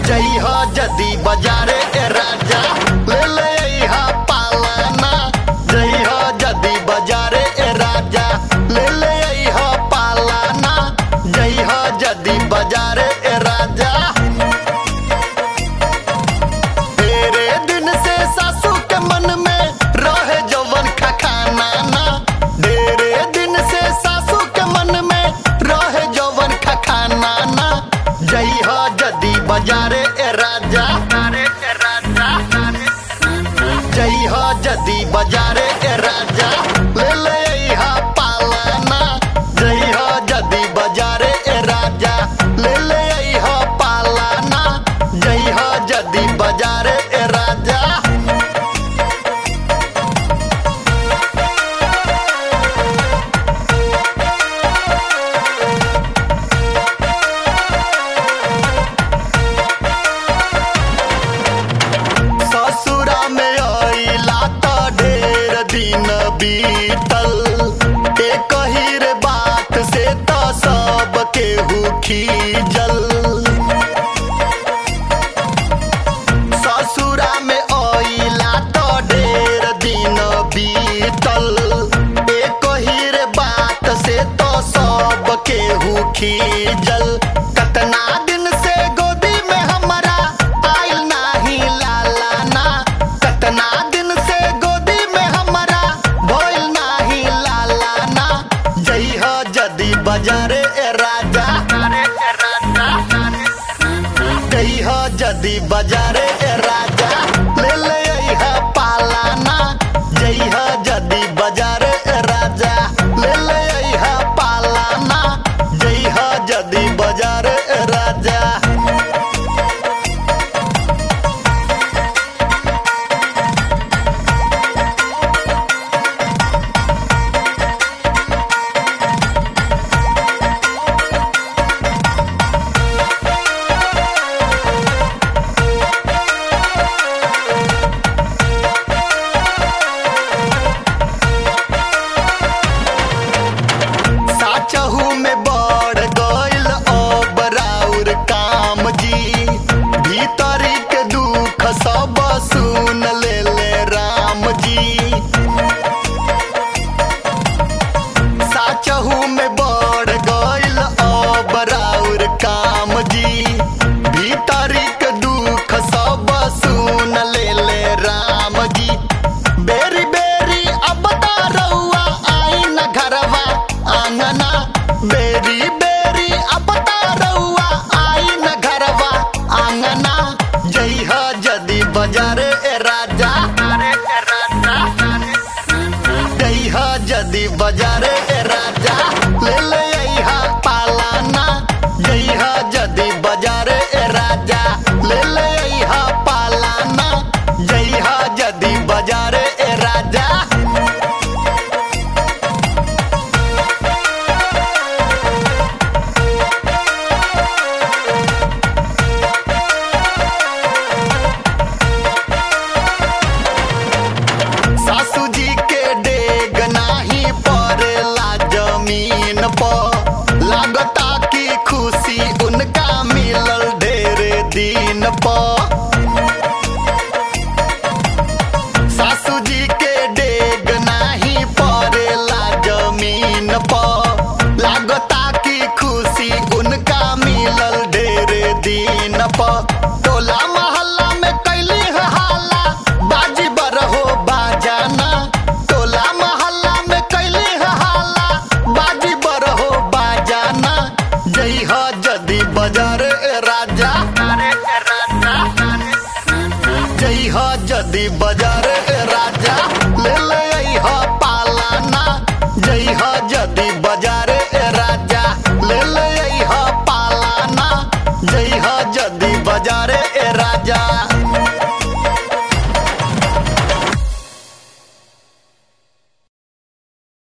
जई हो जदी बाजारे ए राजा ले ले अइहा पालाना जई हो जदी बाजारे ए राजा ले ले अइहा पालाना जई हो जदी बाजारे ए राजा तेरे दिन से सासू के मन में रहे जवन खखाना ना तेरे दिन से सासू के मन में रहे जवन खखाना ना जई हो जदी बाजारे ए राजा अरे ए राजा जई हो जदी बाजारे ए राजा ले ले अइहा पालाना जई हो जदी बाजारे ए राजा ले ले अइहा पालाना जई हो जदी बाजारे ए राजा ससुरा में आइला त ढेर दिन बीतल एक ही रे बात से त सब केहू खीजल ससुरा में आइला त ढेर दिन बीतल एक ही रे बात से तो सब केहू खीजल कतना दिन से गोदी में हमारा आइल नाही लाला ना कतना दिन से गोदी में हमारा भइल नाही लाला ना जई हो जदी बाजारे ए राजा अरे ए राजा जई हो जदी बाजारे ए राजा ले ले अइहा पालाना जई हो जदी बाजारे ए राजा ले ले अइहा पालाना जई हो जदी बाजारे ए राजा साचहू में बढ़ गइल अब राउर काम जी भीतरी के दुख सब सुन ले ले राम जी साचहू में बढ़ गइल अब राउर काम जी भीतरी के दुख सब सुन ले ले राम जी बेरी बेरी अब तो रउआ आई न घरवा आंगना बेरी बेरी अब तो रउआ आई न घरवा आंगना जई हो जदी बाजारे ए राजा अरे ए राजा जई हो जदी बाजारे ए राजा ले ले अइहा पालाना जई हो जदी बाजारे ए राजा ले ले अइहा पालाना जई हो जदी बाजारे ए राजा सासू जी के डेग नाही पड़ेला जमीन पर लागता की खुशी उनका मिलल ढेरे दिन पर सासू जी के डेग नाही पड़ेला जमीन पर लागता की खुशी उनका मिलल ढेरे दिन पर टोला मोहल्ला में कैली है हाला बाजी बरहो बाजाना टोला मोहल्ला में कैली है हाला बाजी बरहो बाजाना जई हो जदी बाजार ए राजा अरे ए राजा जई हो जदी बाजार ए राजा ले ले